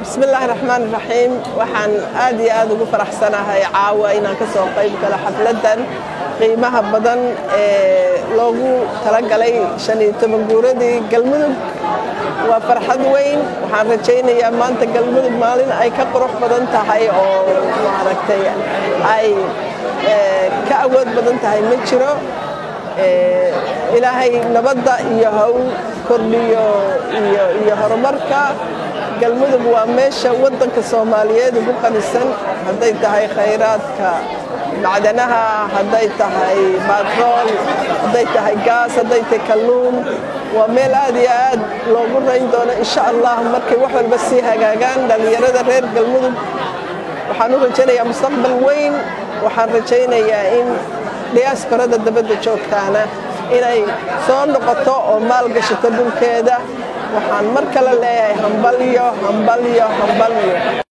bismillaahi raxmaan raxiim waxaan aad iyo aad ugu faraxsanahay caawa inaan ka soo qayb galo xafladdan qiimaha badan ee loogu talagalay shan iyo toban guuradii galmudug waa farxad weyn waxaan rajaynayaa maanta galmudug maalin ay ka qurux badan tahay oo maaragtay ay ka awood badan tahay ma jiro ilaahay nabadda iyo haw kordhiyo iyo horumarka galmudug waa meesha waddanka soomaaliyeed ugu qanisan hadday tahay khayraadka macdanaha hadday tahay batrool hadday tahay gaas hadday tahay kalluun waa meel aad iyo aad loogu rayn doono insha allah markay wax walba sii hagaagaan dhallinyarada reer galmudug waxaan u rajaynayaa mustaqbal weyn waxaan rajaynayaa in diyaasbarada dabadda joogtaana inay soo noqoto oo maal gashato dhulkeeda waxaan mar kale leeyahay hambalyo hambalyo hambalyo